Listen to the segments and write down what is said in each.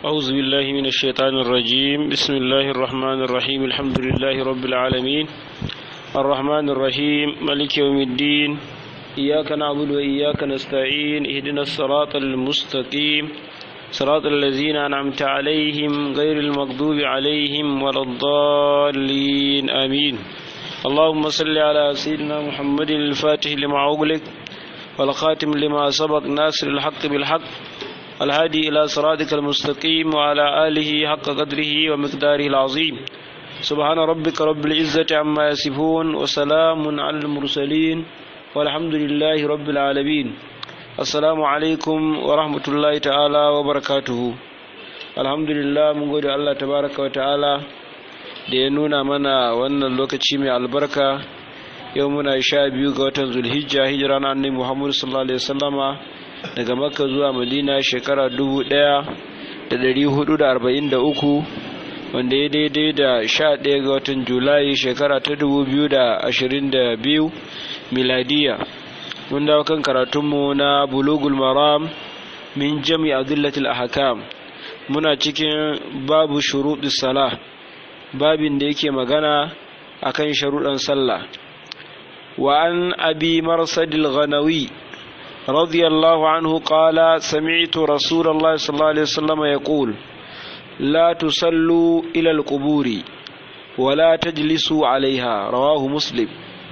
أعوذ بالله من الشيطان الرجيم بسم الله الرحمن الرحيم الحمد لله رب العالمين الرحمن الرحيم ملك يوم الدين إياك نعبد وإياك نستعين اهدنا الصراط المستقيم صراط الذين أنعمت عليهم غير المغضوب عليهم ولا الضالين آمين اللهم صل على سيدنا محمد الفاتح لما أغلق والخاتم لما سبق ناصر الحق بالحق الهادي إلى صراطك المستقيم وعلى آله حق قدره ومقداره العظيم سبحان ربك رب العزة عما يصفون وسلام على المرسلين والحمد لله رب العالمين السلام عليكم ورحمة الله تعالى وبركاته الحمد لله من قول الله تبارك وتعالى da ya nuna mana wannan lokaci mai albarka yau muna sha biyu ga watan zulhijja hijira na annabi muhammadu sallallahu alaihi wasallama daga makka zuwa madina shekara dubu ɗaya da dari hudu da arba'in da uku wanda ya daidai da sha ɗaya ga watan julai shekara ta dubu biyu da ashirin da biyu miladiya mun dawo kan karatunmu na bulugul maram min jami adillatil ahkam muna cikin babu shuruɗi salah babin da yake magana akan sharuɗan sallah wa an abi marsadil ghanawi رضي الله عنه قال سمعت رسول الله صلى الله عليه وسلم يقول لا تصلوا إلى القبور ولا تجلسوا عليها رواه مسلم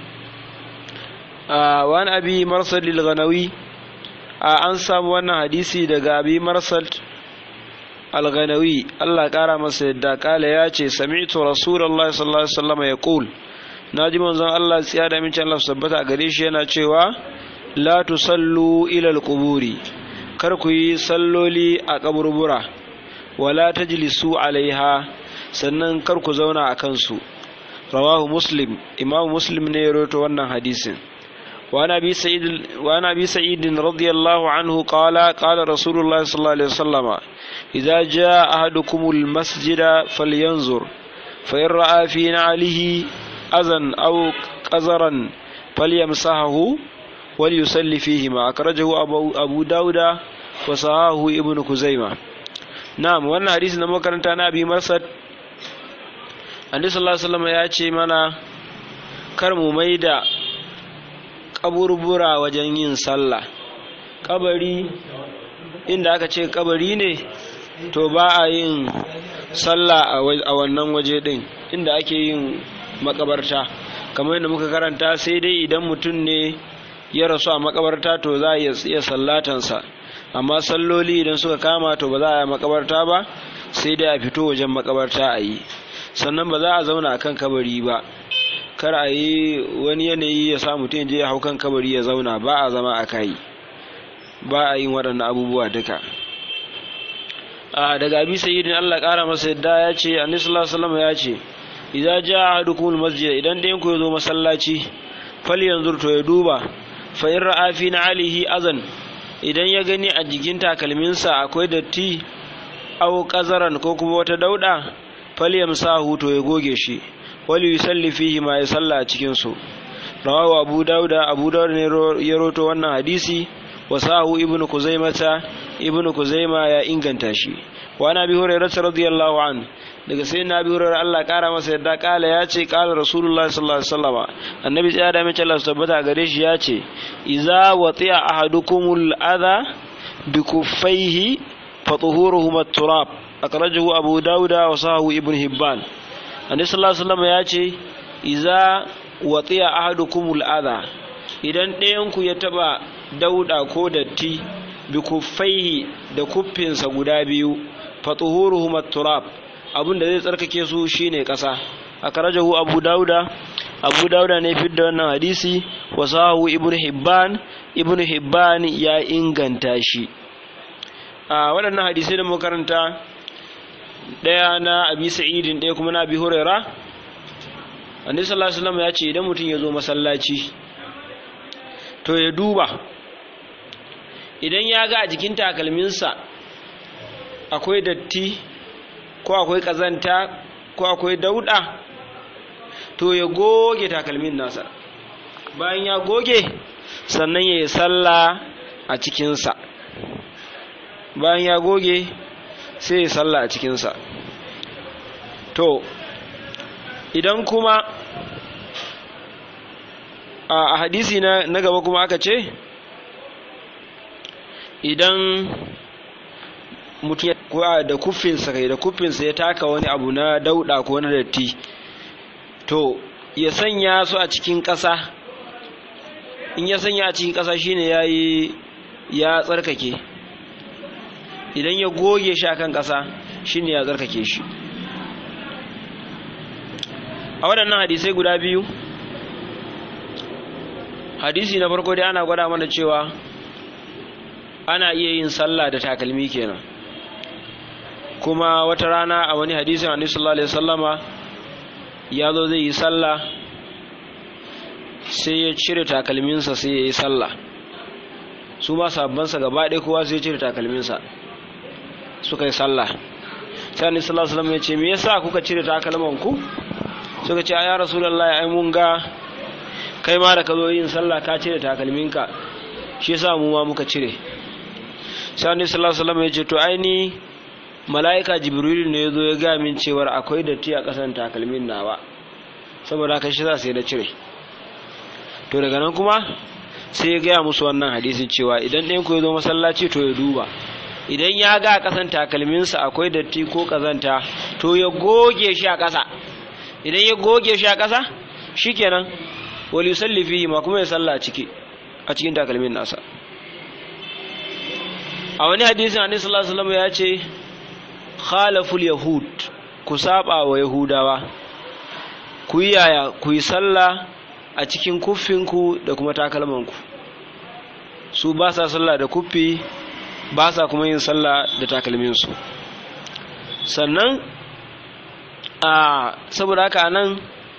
آه وان أبي مرسل الغنوي آه أنسى وانا حديثي دقى أبي مرسل الغنوي الله قال مسجد قال ياتي سمعت رسول الله صلى الله عليه وسلم يقول ناجي منزل الله سيادة من الله سبت أقريش ينا la tusallu ilal quburi kar ku yi salloli a kaburbura wala tajlisu alaiha sannan kar ku zauna a kansu rawahu muslim imam muslim ne ya rawaito wannan hadisin wa nabi sa'id wa nabi sa'id radiyallahu anhu qala qala rasulullah sallallahu alaihi wasallam idza jaa ahadukumul masjida falyanzur fa in ra'a fi na'alihi azan aw qazaran falyamsahu وليصلي فيهما أخرجه أبو, أبو داود وصحاه ابن كزيمة نعم وانا حديث نمو كرنتا نبي مرسد النبي صلى الله عليه وسلم يأتي منا كرم ميدا kaburbura wajen yin sallah kabari inda aka ce kabari ne to ba a yin sallah a wannan waje din inda ake yin makabarta kamar yadda muka karanta sai dai idan mutum ne ya rasu a makabarta to za a iya sallatansa amma salloli idan suka kama to ba za a yi makabarta ba sai dai a fito wajen makabarta a yi sannan ba za a zauna a kan kabari ba kar a yi wani yanayi ya sa mutum je ya hau kan kabari ya zauna ba a zama a kai ba a yin waɗannan abubuwa duka a daga abi sayyidin Allah ƙara masa yadda ya ce annabi sallallahu alaihi wasallam ya ce idza jaa ahadukum almasjid idan ɗayan ku ya zo masallaci fal yanzur to ya duba fa'in ra'afi na alihi azan idan ya gani a jikin takalminsa akwai datti au ƙazaran ko kuma wata dauɗa falyam sa huto ya goge shi wali yusalli fihi ma ya salla a cikin su rawahu abu dauda abu dauda ne ya roto wannan hadisi wa sahu ibnu kuzaimata ibnu kuzaima ya inganta shi wa na bi hurairah radiyallahu an daga sai na bi hurairah Allah kara masa yadda kala ya ce kala rasulullah sallallahu alaihi wasallam annabi ya da mace Allah tabbata gare shi ya ce iza wati'a ahadukumul adha bi kuffaihi fa tuhuruhum at-turab akhrajahu abu dauda wa sahu ibn hibban annabi sallallahu alaihi wasallam ya ce iza wati'a ahadukumul adha idan ɗayan ku ya taba dauda ko datti bi kuffaihi da kuffinsa guda biyu fa tuhuruhum at-turab abin da zai tsarkake su shine ƙasa akhrajahu abu dauda abu dauda ne fidda wannan hadisi wa sahu ibnu hibban ibnu hibban ya inganta shi a waɗannan hadisai da makaranta ɗaya na abi sa'idin ɗaya kuma na abi huraira annabi sallallahu alaihi wasallam ya ce idan mutum ya zo masallaci to ya duba idan ya ga a jikin takalminsa akwai datti ko akwai ƙazanta ko akwai dauɗa to ya goge takalmin nasa bayan ya goge sannan ya yi sallah a cikinsa bayan ya goge sai ya salla a cikinsa to idan kuma a hadisi na gaba kuma aka ce idan mutum da kuffinsa kai da kuffinsa ya taka wani abu na dauda ko na datti to ya sanya su a cikin ƙasa in ya sanya a cikin ƙasa shine yayi ya tsarkake idan ya goge shi akan ƙasa shine ya tsarkake shi a waɗannan hadisai guda biyu hadisi na farko dai ana gwada mana cewa ana iya yin sallah da takalmi kenan kuma wata rana a wani hadisin annabi sallallahu alaihi wasallama ya zo zai yi sallah sai ya cire takalminsa sai ya yi sallah su ma sabbansa gaba ɗaya kowa sai ya cire takalminsa suka yi sallah sai annabi sallallahu alaihi wasallam ya ce me yasa kuka cire takalman ku suka ce ya rasulullahi ai mun ga kai ma da ka zo yin sallah ka cire takalminka shi yasa mu ma muka cire sai annabi sallallahu alaihi wasallam ya ce to ai ni mala'ika jibrilu ne ya zo ya ga min cewar akwai datti a ƙasan takalmin nawa saboda haka shi za sai da cire to daga nan kuma sai ya gaya musu wannan hadisin cewa idan ɗayan ku ya zo masallaci to ya duba idan ya ga ƙasan takalminsa akwai datti ko ƙazanta to ya goge shi a ƙasa idan ya goge shi a ƙasa shikenan wal yusalli fihi ma kuma ya salla a ciki a cikin takalmin nasa a wani hadisin annabi sallallahu alaihi wasallam ya ce khalaful yahud ku saba wa yahudawa ku yi yaya ku yi sallah a cikin kuffinku da kuma takalmanku su ba sa sallah da kuffi ba sa kuma yin sallah da takalminsu sannan a saboda haka nan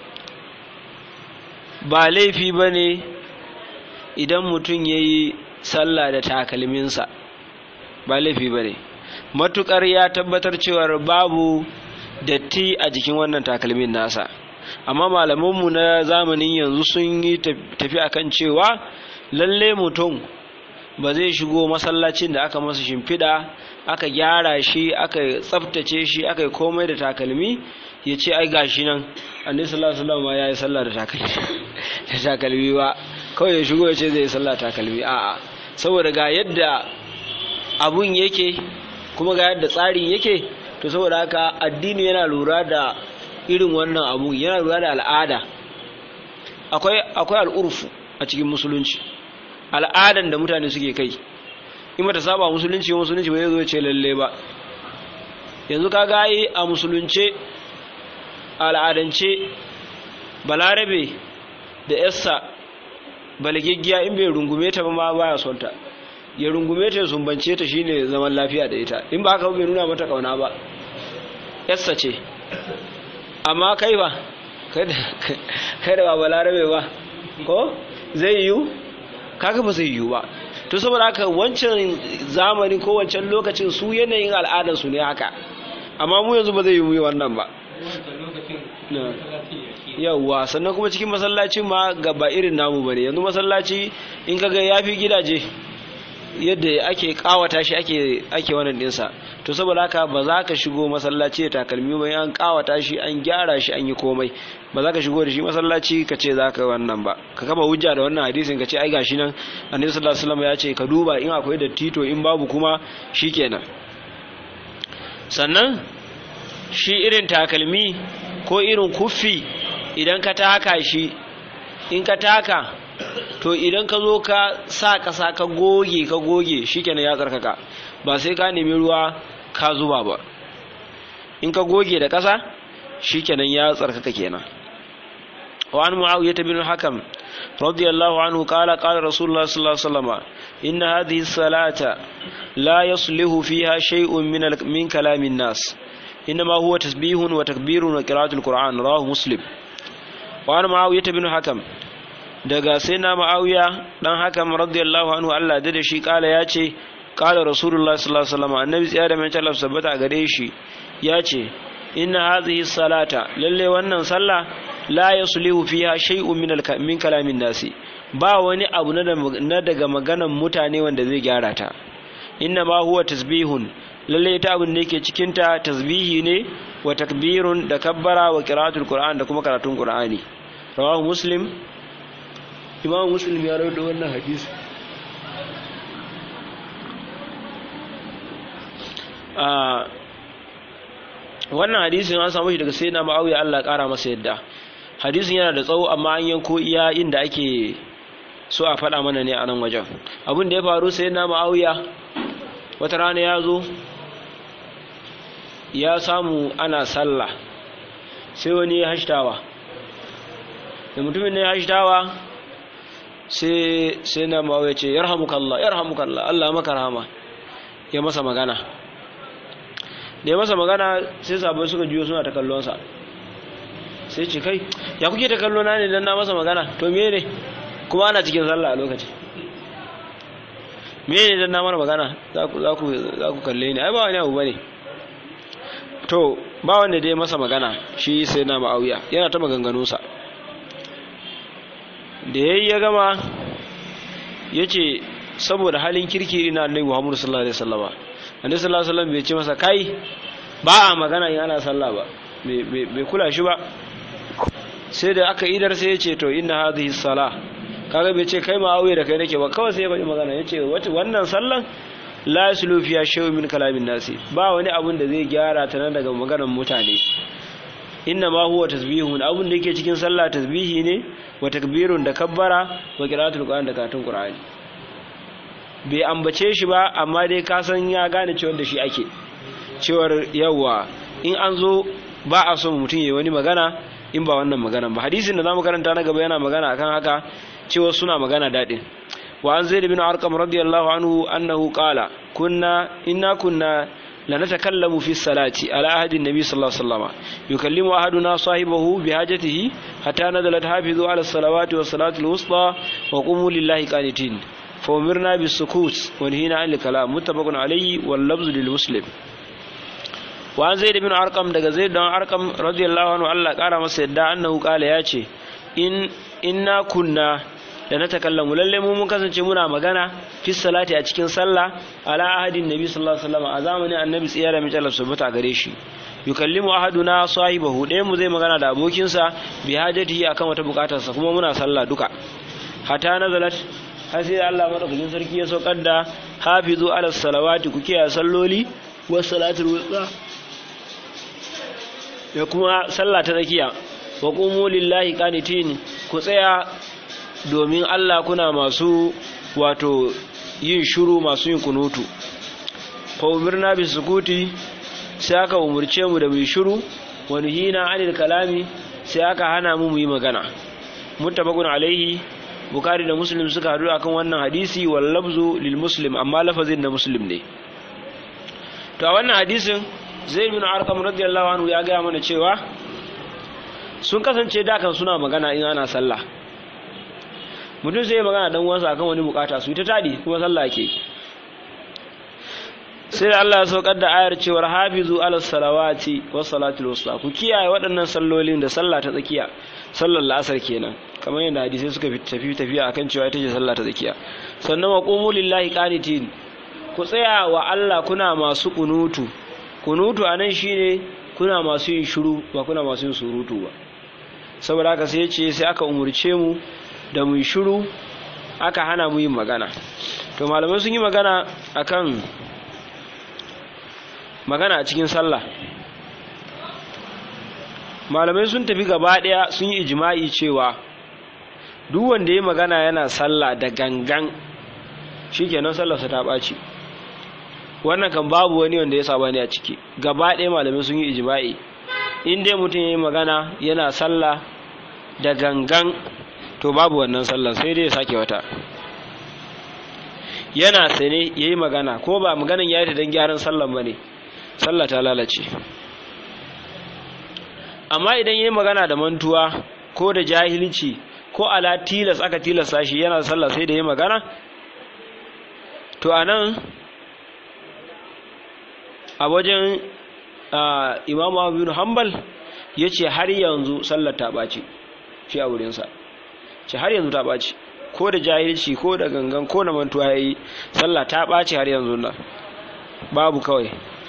ba laifi ba ne idan mutum ya yi sallah da takalminsa ba laifi ba ne matukar ya tabbatar cewar babu datti a jikin wannan takalmin nasa amma malamanmu na zamanin yanzu sun yi tafi akan cewa lalle mutum ba zai shigo masallacin da aka masa shimfiɗa aka gyara shi aka tsaftace shi aka yi komai da takalmi ya ce ai gashi nan annabi sallallahu alaihi wasallam ya yi sallah da takalmi da takalmi ba kawai ya shigo ya ce zai yi sallah takalmi a'a saboda ga yadda abun yake kuma ga yadda tsarin yake to saboda haka addini yana lura da irin wannan abu yana lura da al'ada akwai akwai al'urfu a cikin musulunci al'adan da mutane suke kai in mata saba musulunci musulunci bai zo ce lalle ba yanzu kaga yi a musulunce al'adance balarabe da yassa balagiggiya in bai rungume ta ba ma baya son ta ya rungume ta sumbance ta shine zaman lafiya da ita in ba haka bai nuna mata kauna ba yassa ce amma kai ba kai da ba balarabe ba ko zai yiwu kaga ba zai yiwu ba to saboda haka wancan zamani ko wancan lokacin su yanayin al'adarsu ne haka amma mu yanzu ba zai yi mu wannan ba yawwa sannan kuma cikin masallaci ma gaba irin namu bane yanzu masallaci in kaga yafi gidaje yadda ake kawata shi ake ake wannan dinsa to saboda haka ba za ka shigo masallaci da takalmi ba an kawata shi an gyara shi an yi komai ba za ka shigo da shi masallaci ka ce za ka wannan ba ka kama hujja da wannan hadisin ka ce ai gashi nan annabi sallallahu alaihi wasallam ya ce ka duba in akwai datti to in babu kuma shikenan sannan shi irin takalmi ko irin kuffi idan ka taka shi in ka taka to idan ka zo ka sa ƙasa ka goge ka goge shikenan ya tsarkaka ba sai ka nemi ruwa ka zuba ba in ka goge da ƙasa shikenan ya tsarkaka kenan wa an muawiyah bin hakam radiyallahu anhu qala qala rasulullah sallallahu alaihi wasallam inna hadhihi salata la yuslihu fiha shay'un min min kalamin nas إنما هو تسبيح وتكبير وقراءة القرآن رواه مسلم وعن معاوية بن حكم daga sai na ma'awiya dan hakam radiyallahu anhu Allah da shi kala ya ce kala rasulullah sallallahu alaihi wasallam annabi tsaya da mai talaf sabbata a gare shi ya ce inna hadhihi salata lalle wannan sallah la yaslihu fiha shay'un min min kalamin nasi ba wani abu na daga maganan mutane wanda zai gyara ta inna ma huwa tasbihun lalle ita abin da yake cikin ta tasbihi ne wa takbirun da kabbara wa qira'atul qur'an da kuma karatun qur'ani rawahu muslim imam muslim ya rawaito wannan hadisi a wannan hadisin an samu shi daga sayyidina ma'awiya Allah ya kara masa yadda hadisin yana da tsawo amma an yanko iya inda ake so a faɗa mana ne a nan wajen abin da ya faru sayyidina ma'awiya wata rana ya zo ya samu ana sallah sai wani ya hashtawa da mutumin ne ya hashtawa sai sai na ma'awiya ce yarhamukallah yarhamukallah Allah maka rahama ya masa magana da ya masa magana sai sabai suka juyo suna ta kallonsa sai ce kai ya kuke ta kallona ne don na masa magana to me ne kuma ana cikin sallah a lokaci me ne don na mana magana za ku kalle ni ai ba wani abu ba ne to ba wanda dai masa magana shi sai na ma'auya yana ta maganganunsa da ya yi ya gama ya ce saboda halin kirki ina annabi muhammadu sallallahu alaihi wasallama annabi sallallahu alaihi wasallam bai ce masa kai ba a magana in ana sallah ba bai kula shi ba sai da aka idar sai ya ce to inna hadhihi salah kaga bai ce kai ma auye da kai nake ba kawai sai ya faɗi magana ya ce wannan sallan la yaslu fiya shay'un min kalamin nasi ba wani abun da zai gyara ta nan daga maganar mutane inna ma huwa tasbihun abun da yake cikin sallah tasbihi ne wa takbirun da kabbara wa qira'atul qur'an da katun qur'ani bai ambace shi ba amma dai ka san ya gane cewa da shi ake cewar yawa in an zo ba a so mutum yayi wani magana in ba wannan magana ba hadisin da zamu karanta na gaba yana magana akan haka cewa suna magana dadin wa an zaid bin arqam radiyallahu anhu annahu qala kunna inna kunna لنتكلم في الصلاة على عهد النبي صلى الله عليه وسلم يكلم أحدنا صاحبه بحاجته حتى نزلت حافظوا على الصلوات والصلاة الوسطى وقوموا لله قانتين فأمرنا بالسكوت ونهينا عن الكلام متفق عليه واللفظ للمسلم وعن زيد بن أرقم دغ زيد بن أرقم رضي الله عنه الله قال masa yadda annahu qala yace in inna kunna da na takallamu lalle mu mun kasance muna magana fi salati a cikin sallah ala ahadin nabi sallallahu alaihi wasallam a zamanin annabi tsiyara mai jalal subata gare shi yukallimu ahaduna sahibahu ɗayan mu zai magana da abokinsa bi hajatihi akan wata bukatarsa kuma muna sallah duka hatta nazalat har sai Allah madaukakin sarki ya saukar da hafizu ala salawati ku kiyaye salloli was salatul wusta da kuma sallah ta tsakiya wa qumu lillahi qanitin ku tsaya domin Allah kuna masu wato yin shuru masu yin kunutu fa umirna bi sukuti sai aka umurce mu da mu shuru wa nuhina anil kalami sai aka hana mu mu yi magana muttafaqun alaihi bukari da muslim suka hadu akan wannan hadisi wal lafzu lil muslim amma lafazin na muslim ne to a wannan hadisin zaid bin arqam radiyallahu anhu ya ga mana cewa sun kasance da kan suna magana in ana sallah mutum sai magana dan uwansa akan wani bukata su ta tadi kuma sallah ke sai da Allah ya saukar da ayar cewar hafizu ala salawati was salatul wusta ku kiyaye waɗannan sallolin da sallah ta tsakiya sallar la'asar kenan kamar yadda hadisai suka tafi tafiya akan cewa ita ce sallah ta tsakiya sannan wa qumu lillahi qanitin ku tsaya wa Allah kuna masu kunutu kunutu anan shine kuna masu yin shiru ba kuna masu yin surutu ba saboda haka sai ce sai aka umurce mu da mu shiru aka hana mu yin magana to malamai sun yi magana akan magana a cikin sallah malamai sun tafi gaba daya sun yi ijma'i cewa duk wanda ya magana yana sallah da gangan shikenan sallarsa ta ɓaci wannan kan babu wani wanda ya saba ne a ciki gaba ɗaya malamai sun yi ijma'i in dai mutum ya yi magana yana sallah da gangan to babu wannan sallar sai dai ya sake wata yana sane ya yi magana ko ba maganan ya yi ta don gyaran sallan ba ne sallah ta lalace amma idan ya yi magana da mantuwa ko da jahilci ko ala tilas aka tilasta shi yana sallah sai da ya magana to a nan a wajen imamu abu hanbal ya ce har yanzu sallar ta ɓaci shi a wurinsa ce har yanzu ta ɓaci ko da jahilci ko da gangan ko da mantuwa ya yi sallah ta ɓaci har yanzu nan babu kawai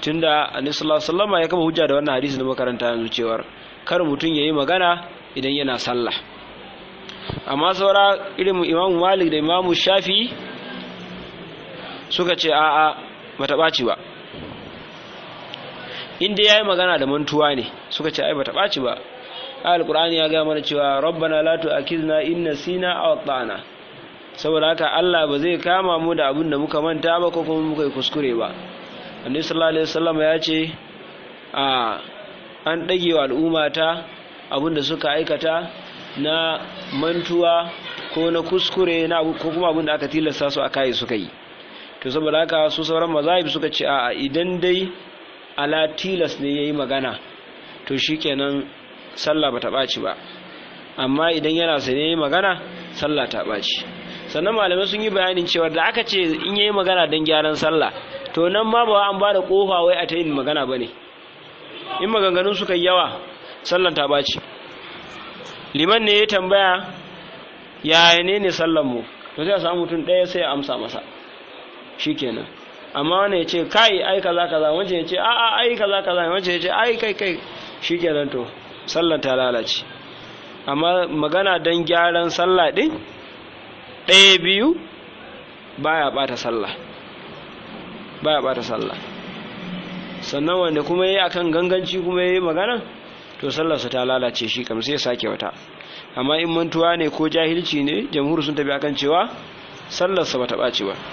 tunda annabi sallallahu alaihi wasallam ya kama hujja da wannan hadisi da makaranta yanzu cewar kar mutum yayi magana idan yana sallah amma saura irin Imam Malik da Imam Shafi suka ce a'a bata ɓaci ba inda yayi magana da mantuwa ne suka ce ai bata ɓaci ba alqur'ani ya ga mana cewa rabbana la tu'akhidna in nasina aw ata'na saboda haka Allah ba zai kama mu da abin da muka manta ba ko kuma muka yi kuskure ba annabi sallallahu alaihi wasallam ya ce a an dage wa al'umma ta abin da suka aikata na mantuwa ko na kuskure na ko kuma abin da aka tilasta su aka yi suka yi to saboda haka su sauran mazahib suka ce a idan dai ala tilas ne yayi magana to shikenan sallah bata ɓaci ba amma idan yana sane yayi magana sallah ta ɓaci sannan malamai sun yi bayanin cewa da aka ce in yayi magana don gyaran sallah to nan ma ba an ba da kofa wai a ta yin magana ba ne in maganganun suka yi yawa sallan ta ɓaci liman ne ya tambaya yaya ne ne sallan mu to sai a samu mutum ɗaya sai ya amsa masa shikenan amma wani ya ce kai ai kaza kaza wancan ya ce a a ai kaza kaza wancan ya ce ai kai kai shikenan to sallan ta lalace amma magana don gyaran sallah ɗin ɗaya biyu baya bata sallah baya bata sallah sannan wanda kuma yi akan ganganci kuma yi magana to sallarsa ta lalace shi kam sai sake wata amma in mantuwa ne ko jahilci ne jamhur sun tafi akan cewa sallarsa bata ɓaci ba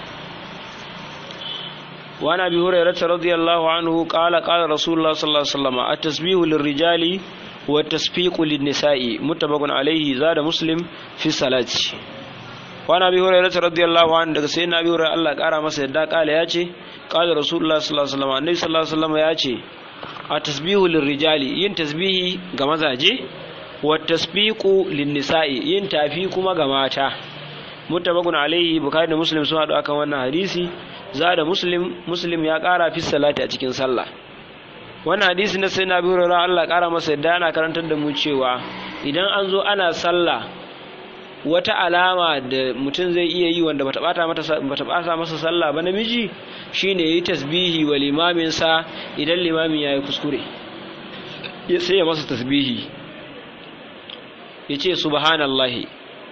وعن ابي هريره رضي الله عنه قال قال رسول الله صلى الله عليه وسلم التسبيح للرجال والتسبيق للنساء متفق عليه زاد مسلم في الصلاه وعن ابي هريره رضي الله عنه daga sayyidina abi hurairah Allah kara masa yadda kala yace qala rasulullah sallallahu alaihi wasallam annabi sallallahu alaihi wasallam yace a tasbihu lirrijali yin tasbihi ga mazaje wa tasbiqu linnisa'i yin tafi kuma ga mata muttafaqun alaihi bukhari da muslim sun hadu akan wannan hadisi zada muslim muslim ya kara fi salati a cikin sallah wannan hadisi na sayyidina abi hurairah Allah kara masa yadda ana karantar da mu cewa idan an zo ana sallah wata alama da mutum zai iya yi wanda bata bata mata bata bata masa sallah ba namiji shine yi tasbihi wa limamin sa idan limamin yayi kuskure sai ya masa tasbihi yace subhanallahi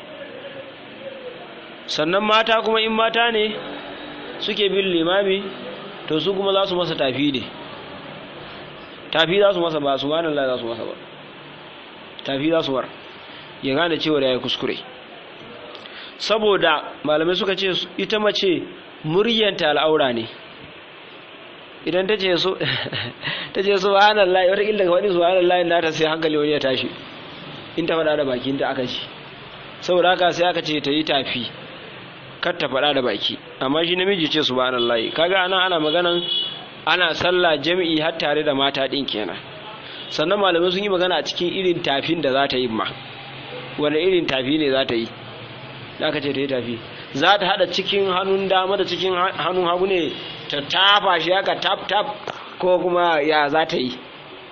sannan mata kuma in mata ne suke bin limami to su kuma za su masa tafi ne tafi za su masa ba subhanallahi za su masa ba tafi za su war ya gane cewa ya yi kuskure saboda malamai suka ce ita mace muryanta al'aura ne idan ta ce su ta ce subhanallahi wata kila ga wani subhanallahi na ta sai hankali wani ya tashi in ta faɗa da bakin ta aka ci saboda haka sai aka ce ta yi tafi kar ta faɗa da baki amma shi namiji ce subhanallahi kaga anan ana maganan ana sallah jami'i har tare da mata din kenan sannan malamai sun yi magana a cikin irin tafin da za ta yi ma wanda irin tafi ne za ta yi da aka ce ta yi tafi za ta haɗa cikin hannun dama da cikin hannun hagu ne ta tafa shi haka tap tap ko kuma ya za ta yi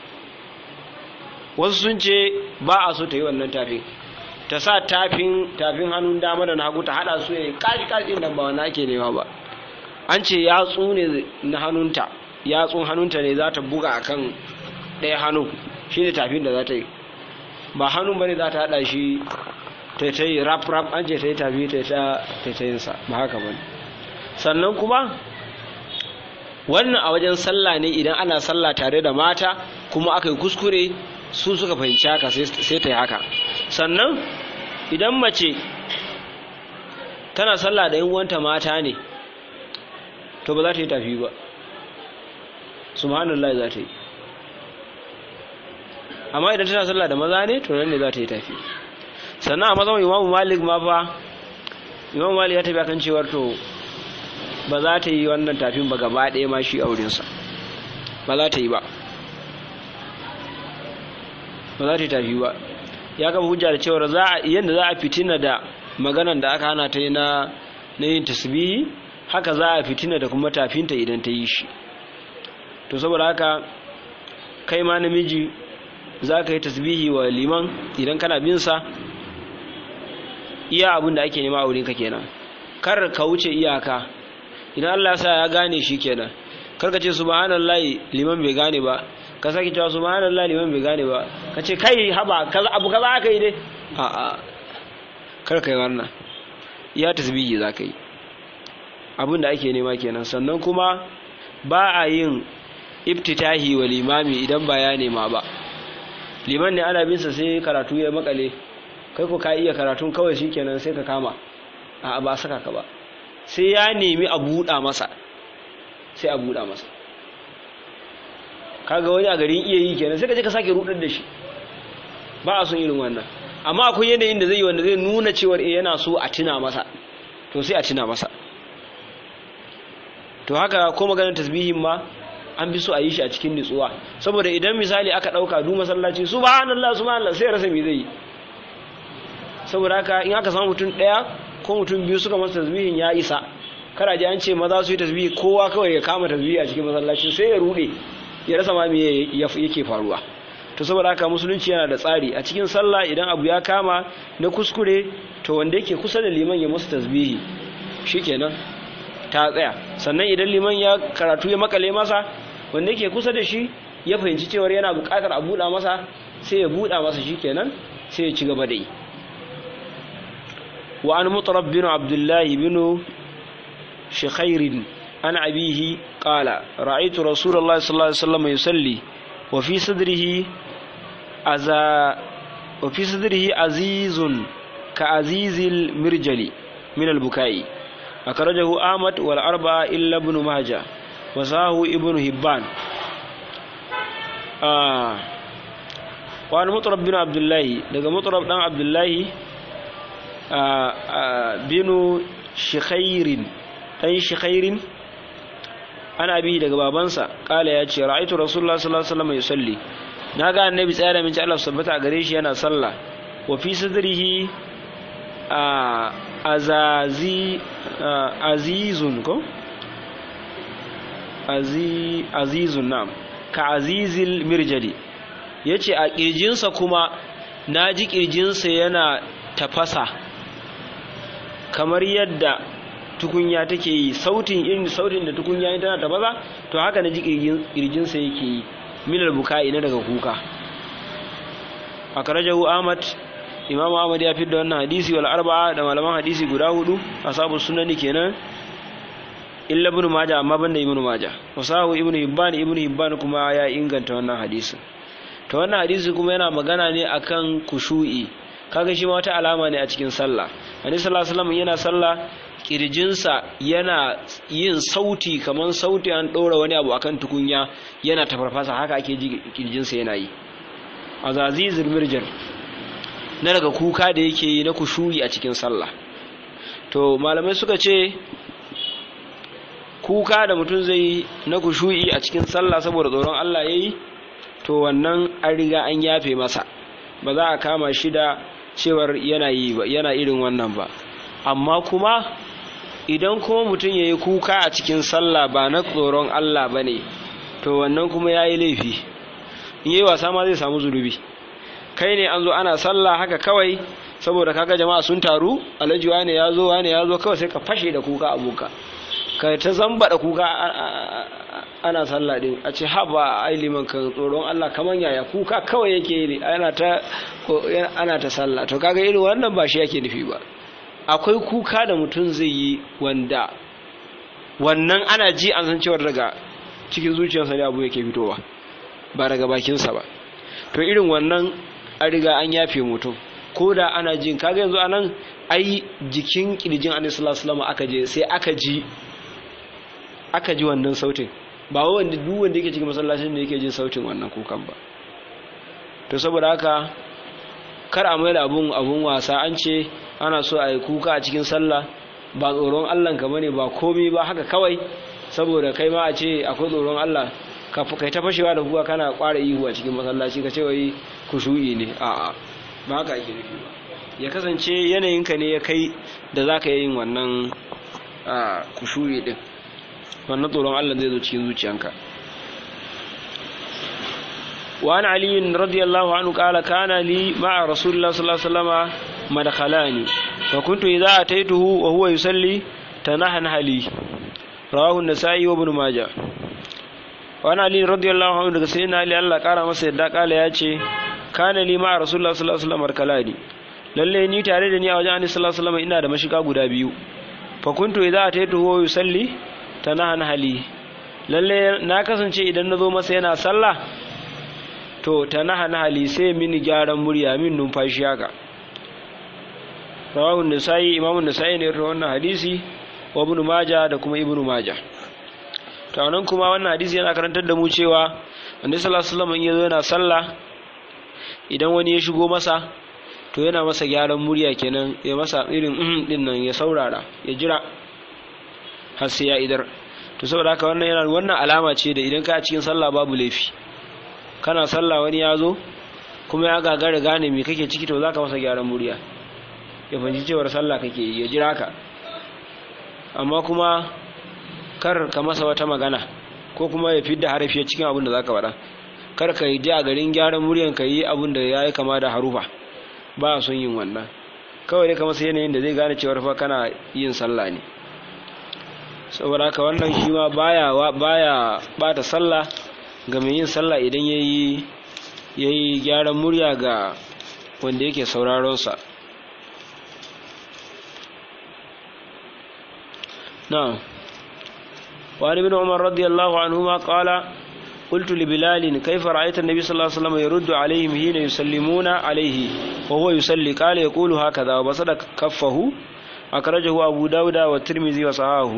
wasu sun ce ba a so ta yi wannan tafin ta sa tafin tafin hannun dama da na hagu ta haɗa su ya yi kashi kashi nan ba wani ake nema ba an ce yatsu ne na hannunta yatsun hannunta ne za ta buga akan ɗaya hannu shi ne tafin da za ta yi ba hannun bane za ta haɗa shi ta ta yi rap rap an ce ta yi tafi ta ta ta yinsa ba haka bane sannan kuma wannan a wajen sallah ne idan ana sallah tare da mata kuma aka yi kuskure su suka fahimci haka sai ta yi haka sannan idan mace tana sallah da yin wanta mata ne to ba za ta yi tafi ba subhanallah za ta yi amma idan tana sallah da maza ne to nan ne za ta yi tafi sannan a mazan imamu malik ma fa imamu malik ya tafi akan cewar to ba za ta yi wannan tafin ba gaba ɗaya ma shi aurensa ba za ta yi ba ba za ta yi tafi ba ya kama hujja da cewar za a yadda za a fitina da maganan da aka hana ta yi na yin tasbihi haka za a fitina da kuma tafinta idan ta yi shi to saboda haka kai ma namiji za ka yi tasbihi wa liman idan kana binsa iya abin da ake nema a wurinka kenan kar ka wuce iyaka idan Allah sa ya gane shi kenan karka ce subhanallahi liman bai gane ba ka sake cewa subhanallahi liman bai gane ba ka ce kai haba kaza abu kaza aka yi dai a a kar kai wannan ya tasbihi za ka yi abin da ake nema kenan sannan kuma ba a yin iftitahi wa limami idan ba ya nema ba liman ne ana binsa sai karatu ya makale kai ko ka iya karatun kawai shikenan sai ka kama a ba saka ka ba sai ya nemi a buɗa masa sai a buɗa masa kaga wani a garin iya yi kenan sai ka je ka sake rudar da shi ba a son irin wannan amma akwai yanayin da zai yi wanda zai nuna cewar eh yana so a tuna masa to sai a tuna masa to haka ko maganar tasbihin ma an fi so a yi shi a cikin nutsuwa saboda idan misali aka dauka du masallaci subhanallah subhanallah sai rasa me zai yi saboda haka in aka samu mutum daya ko mutum biyu suka masa tasbihin ya isa kada ji an ce maza su yi tasbihi kowa kawai ya kama tasbihi a cikin masallaci sai ya rude ya rasa ma me yake faruwa to saboda haka musulunci yana da tsari a cikin sallah idan abu ya kama na kuskure to wanda yake kusa da liman ya musu tasbihi shikenan ta tsaya sannan idan liman ya karatu ya makale masa wanda yake kusa da shi ya fahimci cewar yana buƙatar a buɗa masa sai ya buɗa masa shikenan sai ya ci gaba da yi wa an mutarab bin abdullahi bin shikhair an abihi qala ra'aytu rasulullahi sallallahu alaihi wasallam yusalli wa fi sadrihi aza wa fi sadrihi azizun ka azizil mirjali min al-bukai أخرجه أحمد والأربعة إلا ابن ماجه وساه ابن هبان آه وعن مطرب بن عبد الله لقى مطرب بن عبد الله آه آه بن شخير أي شخير أنا أبي لقى بابنسا قال يا شي رأيت رسول الله صلى الله عليه وسلم يصلي ناقا النبي صلى الله عليه وسلم ثبت أغريش أنا صلى وفي صدره آه azazi azizun ko azizun nam ka azizil mirjali yace a kirjinsa kuma naji kirjinsa yana tafasa kamar yadda tukunya take yi sautin irin sautin da tukunya tana tafasa to haka naji kirjinsa yake yi minal bukai na daga kuka akrajahu ahmad imam ahmad ya da wannan hadisi wal arba'a da malaman hadisi guda hudu ashabu sunani kenan illa ibn majah amma banda ibn majah wasahu ibn hibban ibn hibban kuma ya inganta wannan hadisi to wannan hadisi kuma yana magana ne akan kushu'i kaga shi ma wata alama ne a cikin sallah annabi sallallahu alaihi wasallam yana sallah kirjinsa yana yin sauti kaman sauti an ɗora wani abu akan tukunya yana tafarfasa haka ake ji kirjinsa yana yi azazizul mirjar na daga kuka da yake yi na kushuri a cikin sallah to malamai suka ce kuka da mutum zai na kushu'i a cikin sallah saboda tsoron Allah yayi to wannan an riga an yafe masa ba za a kama shi da cewar yana yi ba yana irin wannan ba amma kuma idan kuma mutum yayi kuka a cikin sallah ba na tsoron Allah bane to wannan kuma yayi laifi in yayi wasa ma zai samu zulubi kai ne an zo ana sallah haka kawai saboda kaga jama'a sun taru alhaji wane ya zo wane ya zo kawai sai ka fashe da kuka abuka ka ta zamba da kuka ana sallah din a ce haba ai liman kan tsoron Allah kaman yaya kuka kawai yake yi ana ta ana ta sallah to kaga irin wannan ba shi yake nufi ba akwai kuka da mutum zai yi wanda wannan ana ji an san cewar daga cikin zuciyarsa ne abu yake fitowa ba daga bakinsa ba to irin wannan an riga an yafe mutum ko da ana jin kaga yanzu anan ai jikin kirjin annabi sallallahu alaihi wasallam aka je sai aka ji aka ji wannan sautin ba wanda duk wanda yake cikin masallacin da yake jin sautin wannan kukan ba to saboda haka kar a mai da abun abun wasa an ce ana so a yi kuka a cikin sallah ba tsoron Allah ka bane ba komai ba haka kawai saboda kai ma a ce akwai tsoron Allah ka kai ta fashewa da kuka kana kwara ihu a cikin masallaci ka ce wai kushu'i ne a'a ba haka ake nufi ba ya kasance yanayinka ne ya kai da za ka yin wannan kushu'i din wannan tsoron Allah zai zo cikin zuciyanka وعن علي رضي الله عنه قال كان لي مع رسول الله صلى الله عليه وسلم مدخلان فكنت إذا أتيته وهو يصلي تنحنح لي رواه النسائي وابن ماجه wani ali radiyallahu anhu daga sayyidina ali Allah kara masa yadda kala ya ce kana li ma rasulullah sallallahu alaihi wasallam kalani lalle ni tare da ni a wajen annabi sallallahu alaihi wasallam ina da mashiga guda biyu fa kuntu idza ataitu huwa yusalli tanahan hali lalle na kasance idan nazo masa yana sallah to tanahan hali sai mini gyaran murya min numfashi haka rawahu nisai imamu nisai ne rawahu wannan hadisi wa ibn majah da kuma ibn majah to nan kuma wannan hadisi yana karantar da mu cewa annabi sallallahu alaihi wasallam in yazo yana sallah idan wani ya shigo masa to yana masa gyaran murya kenan ya masa irin uhun din nan ya saurara ya jira har sai ya idar to saboda haka wannan yana wannan alama ce da idan ka a cikin sallah babu laifi kana sallah wani ya zo kuma ya gagara gane me kake ciki to zaka masa gyaran murya ya fahimci cewar sallah kake yi ya jira ka amma kuma kar ka masa wata magana ko kuma ya fidda harafi cikin abin da zaka faɗa kar ka yi a garin gyaran muryan ka yi abin da ya yi kama da harufa ba a son yin wannan kawai dai ka masa yanayin da zai gane cewar fa kana yin sallah ne saboda haka wannan shi ma baya baya bata sallah ga mai yin sallah idan yayi yayi gyaran murya ga wanda yake sauraron sa na'am وعن ابن عمر رضي الله عنهما قال قلت لبلال كيف رأيت النبي صلى الله عليه وسلم يرد عليهم حين يسلمون عليه وهو يصلي قال يقول هكذا وبسط كفه أخرجه أبو داود والترمذي وصححه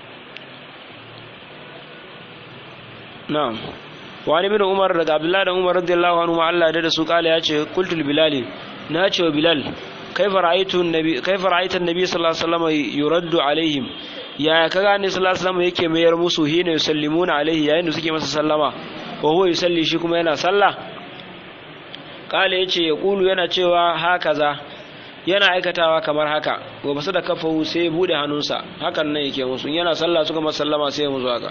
نعم وعن ابن عمر رضي عبد الله بن عمر رضي الله عنهما الله ده su قال ya ce قلت لبلال na ce wa bilal كيف رأيت النبي كيف رأيت النبي صلى الله عليه وسلم يرد عليهم ya ka gane sallallahu alaihi wasallam yake mayar musu hina yusallimuna alaihi yayin da suke masa sallama wa huwa yusalli shi kuma yana sallah kale yace ya kulu yana cewa hakaza yana aikatawa kamar haka wa basu da kafahu sai bude hannunsa hakan nan yake musu yana sallah suka masa sallama sai musu haka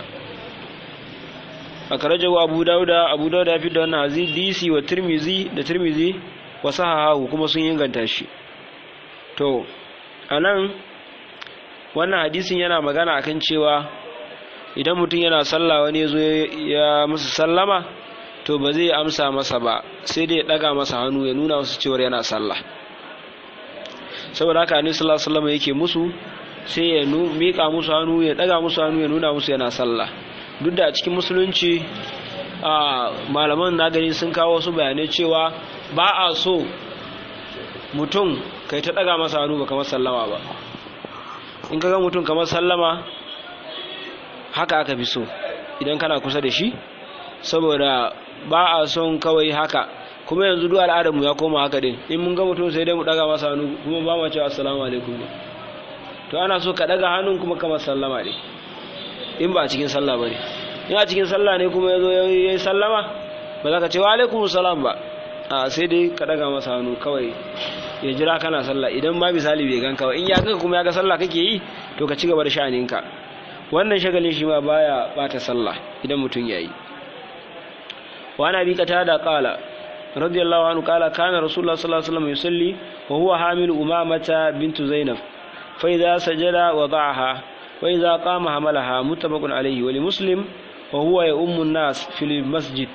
akarajahu abu dauda abu dauda ya fi da wannan hadisi wa tirmizi da tirmizi wa sahahahu kuma sun inganta shi to anan wannan hadisin yana magana akan cewa idan mutum yana sallah wani ya zo ya masa sallama to ba zai amsa masa ba sai dai ya daga masa hannu ya nuna masa cewar yana sallah saboda haka annabi sallallahu alaihi wasallam yake musu sai ya mika musu hannu ya daga musu hannu ya nuna musu yana sallah duk da a cikin musulunci a malaman na gani sun kawo wasu bayanai cewa ba a so mutum kai ta daga masa hannu ba kamar sallama ba in ka ga mutum kamar sallama haka aka fi so idan kana kusa da shi saboda ba a son kawai haka kuma yanzu duk al'adarmu ya koma haka din in mun ga mutum sai dai mu daga masa hannu kuma ba mu cewa assalamu alaikum to ana so ka daga hannun kuma kamar sallama ne in ba a cikin sallah bane in a cikin sallah ne kuma yazo yayi sallama ba za ka ce wa alaikum salam ba a sai dai ka daga masa hannu kawai ya jira kana sallah idan ma misali bai ganka ba in ya ganka kuma ya ga sallah kake yi to ka ci gaba da sha'aninka wannan shagalin shi ma baya bata sallah idan mutum yayi wa ana bi da qala radiyallahu anhu qala kana rasulullah sallallahu alaihi wasallam yusalli wa huwa hamil umamata bintu zainab fa idza sajada wada'aha wa idza qama hamalaha muttafaqun alayhi wa li muslim wa huwa ya ummu an-nas fil masjid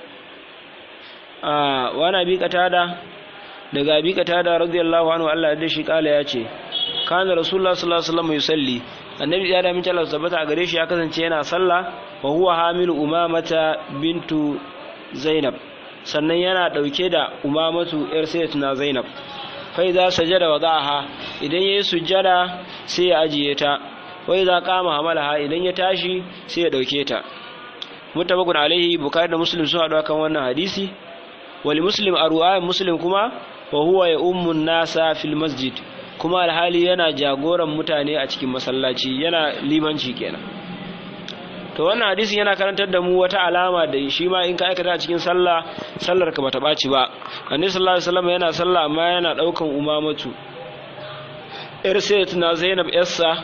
ah wa ana bi da daga abi qatada radiyallahu anhu Allah ya shi kala ya ce kana rasulullah sallallahu alaihi wasallam yusalli annabi ya da min Allah tabbata a gare shi ya kasance yana sallah wa huwa hamilu umamata bintu zainab sannan yana dauke da umamatu yar sayyidatina zainab fa idza sajada wada'aha idan yayi sujjada sai ya ajiye ta wa idza qama hamalaha idan ya tashi sai ya dauke ta mutabakun alaihi bukhari da muslim sun hadu kan wannan hadisi wali muslim a ruwayan muslim kuma wa huwa ya ummun nasa fil masjid kuma alhali yana jagoran mutane a cikin masallaci yana limanci kenan to wannan hadisin yana karantar da mu wata alama da shi ma in ka aikata a cikin sallah sallar ka bata baci ba annabi sallallahu alaihi wasallam yana sallah amma yana daukan umamatu yar sayyidatina zainab yassa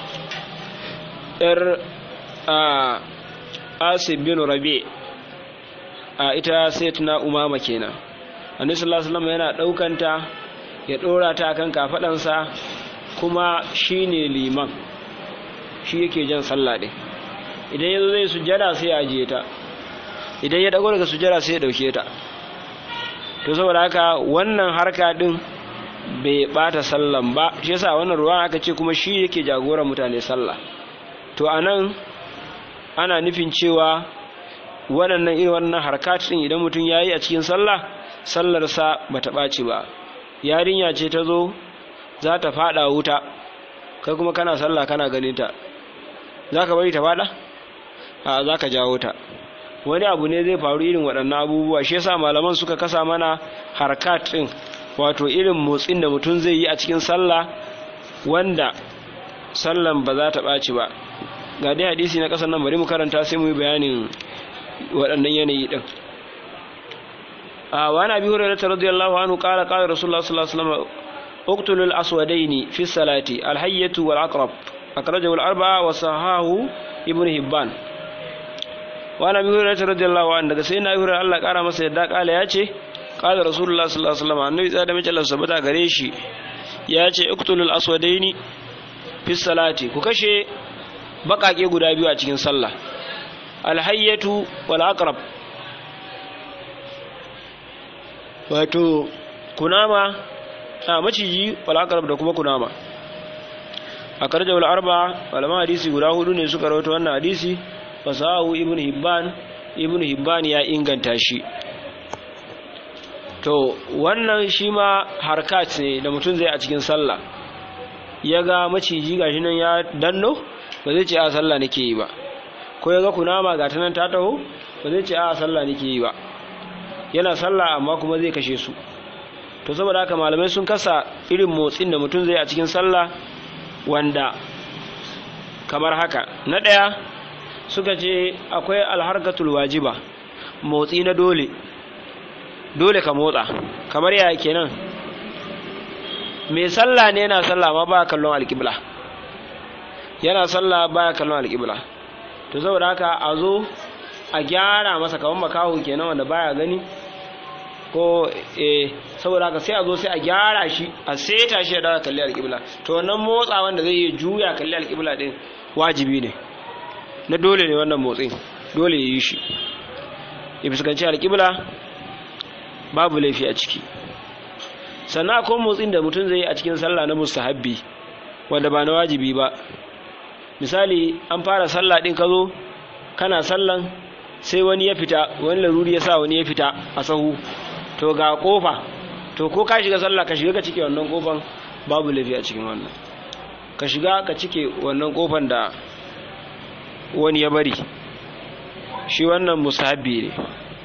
yar a asib bin rabi a ita sayyidatina umama kenan annabi sallallahu alaihi wasallam yana daukanta ya dora ta kan kafadansa kuma shine liman shi yake jan sallah din idan yazo zai sujjada sai ya ajiye ta idan ya dago daga sujada sai ya dauke ta to saboda haka wannan harka din bai bata sallan ba shi yasa wannan ruwan aka ce kuma shi yake jagoran mutane sallah to anan ana nufin cewa waɗannan irin wannan harkat din idan mutum yayi a cikin sallah sallarsa bata ɓaci ba yarinya ce ta zo za ta fada wuta kai kuma kana sallah kana ganin ta za ka bari ta fada a za ka jawo ta wani abu ne zai faru irin waɗannan abubuwa shi yasa malaman suka kasa mana harkat ɗin wato irin motsin da mutum zai yi a cikin sallah wanda sallan ba za ta ɓaci ba ga dai hadisi na ƙasar nan bari mu karanta sai mu yi bayanin waɗannan yanayi ɗin a wani abi hurairah radiyallahu anhu qala qala rasulullah sallallahu alaihi wasallam اقتلوا الأسودين في الصلاة الحية والعقرب أخرجه الأربعة وصححه ابن هبان وأنا أبي هريرة رضي الله عنه سيدنا أبي هريرة الله قال مسا يدا قال ياتي قال رسول الله صلى الله عليه وسلم النبي صلى الله عليه وسلم ثبت gare shi yace اقتلوا الأسودين في الصلاة ku kashe bakake guda biyu a cikin sallah alhayyatu wal aqrab wato kunama a maciji wal'akarab da kuma kunama a karjar wal'arba malaman hadisi guda hudu ne suka rawaito wannan hadisi fasahu ibn hibban ibn hibban ya inganta shi to wannan shi ma harkat ne da mutum zai a cikin sallah ya ga maciji gashi nan ya danno ba zai ce a sallah nake yi ba ko ya ga kunama ga nan ta taho ba zai ce a sallah nake yi ba yana sallah amma kuma zai kashe su to saboda haka malamai sun kasa irin motsin da mutum zai a cikin sallah wanda kamar haka na ɗaya suka ce akwai alharkatul wajiba motsi na dole dole ka motsa kamar ya kenan mai sallah ne yana sallah ma baya kallon alƙibla yana sallah baya kallon alƙibla to saboda haka a zo a gyara masa kamar makaho kenan wanda baya gani ko eh saboda haka sai a zo sai a gyara shi a seta shi da kalli alƙibla to wannan motsa wanda zai yi juya kalli alƙibla din wajibi ne na dole ne wannan motsin dole ya yi shi ya fuskanci alƙibla babu laifi a ciki sannan akwai motsin da mutum zai yi a cikin sallah na mustahabbi wanda ba na wajibi ba misali an fara sallah din ka zo kana sallan sai wani ya fita wani laruri ya sa wani ya fita a sahu to ga kofa to ko ka shiga sallah ka shiga ka cike wannan kofan babu laifi a cikin wannan ka shiga ka cike wannan kofan da wani ya bari shi wannan musahabi ne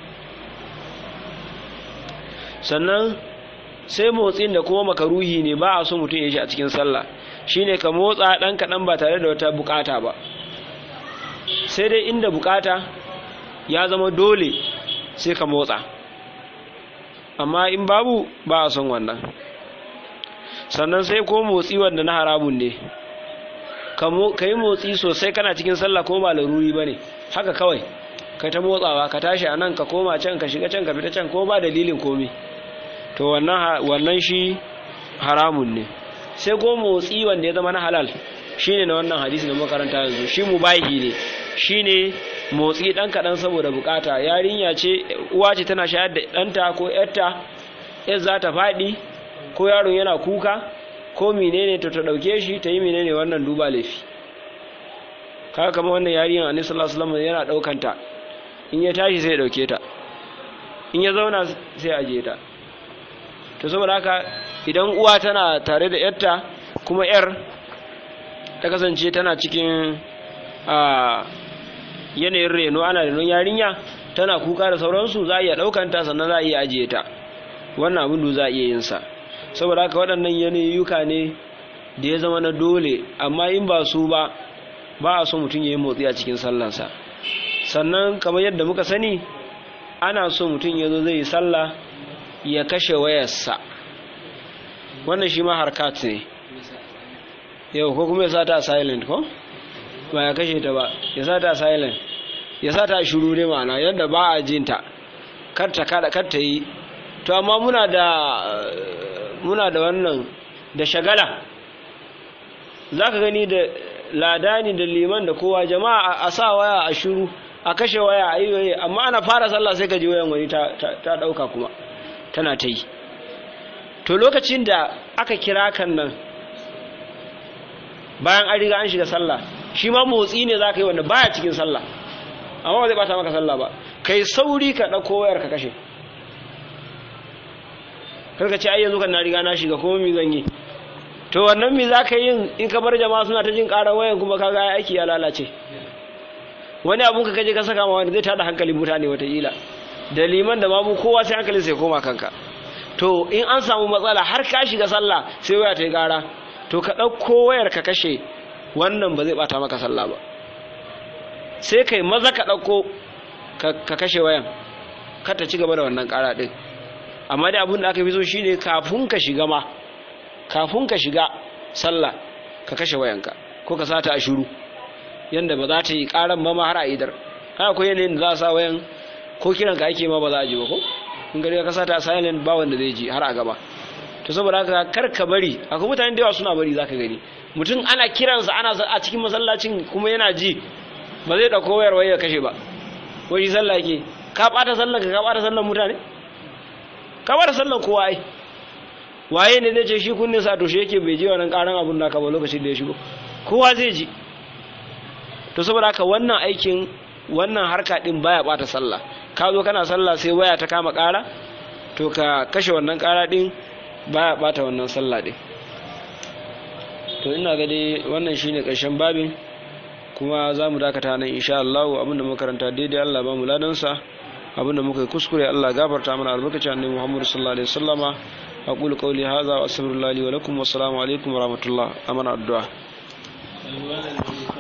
sannan sai motsin da kuma makaruhi ne ba a so mutum ya shi a cikin sallah shine ka motsa ɗan kaɗan ba tare da wata bukata ba sai dai inda bukata ya zama dole sai ka motsa amma in babu ba a son wannan sannan sai ko motsi wanda na haramun ne ka yi motsi sosai kana cikin sallah ko ba laruri ba ne haka kawai ka ta motsawa ka tashi a nan ka koma can ka shiga can ka fita can ko ba dalilin komi to wannan shi haramun ne sai ko motsi wanda ya zama na halal shine na wannan hadisi na makaranta yanzu shi mubahi ne shine motsi dan kaɗan saboda bukata yarinya ce uwa ce tana shayar da ɗanta ko yarta yar za ta faɗi ko yaron yana kuka ko menene to ta ɗauke shi ta yi menene wannan duba laifi kaga kamar wannan yarinyar annabi sallallahu alaihi wasallam yana ɗaukanta in ya tashi sai ya ɗauke ta in ya zauna sai ya aje ta to saboda haka idan uwa tana tare da yarta kuma yar ta kasance tana cikin a yanayin reno ana renon yarinya tana kuka da sauransu za a iya ɗaukanta sannan za a iya ajiye ta wannan abin da za a iya yin sa saboda haka waɗannan yanayuka ne da ya zama na dole amma in ba su ba ba a so mutum ya yi motsi a cikin sallansa sannan kamar yadda muka sani ana so mutum ya zo zai yi sallah ya kashe wayarsa wannan shi ma harkat ne yau ko kuma ya sa ta silent ko ba ya kashe ta ba ya sa ta silent ya sa ta shiru ne ma'ana yadda ba a jinta kar ta kada kar ta yi to amma muna da muna da wannan da shagala zaka gani da ladani da liman da kowa jama'a a sa waya a shiru a kashe waya a yi waye amma ana fara sallah sai ka ji wayan wani ta ta dauka kuma tana ta yi to lokacin da aka kira kan nan bayan an riga an shiga sallah shi ma motsi ne za ka yi wanda baya cikin sallah amma ba zai bata maka sallah ba kai sauri ka ɗauko wayar ka kashe karka ce ai yanzu kan na riga na shiga kuma mi zan yi to wannan mi za ka yin in ka bar jama'a suna ta jin ƙarar wayan kuma ka ga aiki ya lalace wani abun ka kaje ka saka ma wani zai tada hankalin mutane wataƙila da liman da mamu kowa sai hankalin sai koma kanka to in an samu matsala har ka shiga sallah sai waya ta yi ƙara to ka ɗauko wayar ka kashe wannan ba zai ɓata maka sallah ba sai kai maza ka ɗauko ka kashe wayan kar ta ci gaba da wannan ƙara ɗin amma dai abin da aka fi so shine kafin ka shiga ma kafin ka shiga sallah ka kashe wayanka ko ka sata a shiru yanda ba za ta yi ƙaran ma har a idar haka akwai yanayin da za a sa wayan ko kiran ka ake ma ba za a ji ba ko in gari ka sata a silent ba wanda zai ji har a gaba to saboda haka kar ka bari akwai mutane da yawa suna bari zaka gani mutum ana kiransa ana a cikin masallacin kuma yana ji ba zai dauko wayar wayar kashe ba ko shi sallah ke ka bata sallan ka ka bata sallan mutane ka bata sallan kowa ai waye ne zai ce shi kunne sa to shi yake bai ji wannan karan abun naka ba lokacin da ya shigo kowa zai ji to saboda haka wannan aikin wannan harka din baya bata sallah ka zo kana sallah sai waya ta kama kara to ka kashe wannan kara din baya bata wannan sallah din to ina ga dai wannan shine karshen babin kuma za mu dakata nan insha Allah abinda muka karanta daidai Allah ba mu ladansa abinda muka yi kuskure Allah gafarta mana albarkacin annabi Muhammad sallallahu alaihi wasallama aqulu qawli hadha wa astaghfirullahi wa lakum wa assalamu alaikum wa rahmatullah amana addu'a